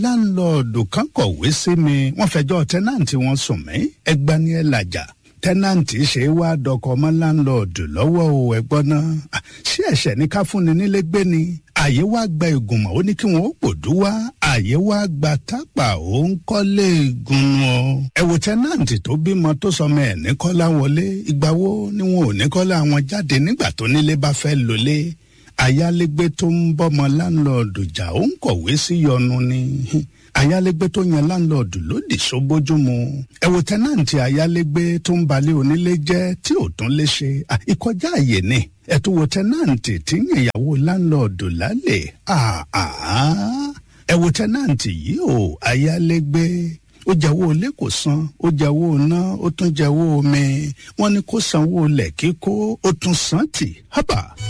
láńlọ́ọ̀dù kan kọ̀wé sí mi wọ́n fẹjọ́ tẹ́nàǹtì wọn sùn mí ẹgbà ni ẹ làjà tẹ́nàǹtì ṣe wá dọkọ̀ mọ́ láńlọ́ọ̀dù lọ́wọ́ o ẹ̀gbọ́n náà ṣé ẹ̀ṣẹ̀ ní ká fúnni nílé gbé ni àyè wá gba ìgùnmọ̀ ó ní kí wọ́n ó pòdú wá àyè wá gba tápà ó ń kọ́lé ìgùnnù o. ẹ wo tẹ́nàǹtì tó bímọ tó sọmọ ẹ̀ ní kọ́lá wọlé ìgbà wo ni wọn ò ní kọ́lá wọn jáde nígbà tó nílé bá fẹ́ lólé ayálégbé tó ń bọ́mọ láńlọ́ọ̀dù jà ó ń kọ̀wé sí yọnu ni ayálégbé tó yan láńlọ́ọ̀dù lòdì sóbójúmu ẹ wo tẹ́nàǹtì ayálégbé tó ń balẹ̀ onílé jẹ́ tí ò tún lè ṣe ìkọjá àyè ni ẹ tún wo tẹ́nàǹtì tí ń yan ìyàwó láńlọ́ọ̀dù lálẹ́ ẹ wo tẹ́nàǹtì yìí o ayálégbé ó jẹ́wọ́ ilé kò san ó jẹ́wọ́ iná ó tún jẹ́wọ́ omi wọ́n ní kó sanwó ilẹ̀ kíkó ó tún san tì hábà.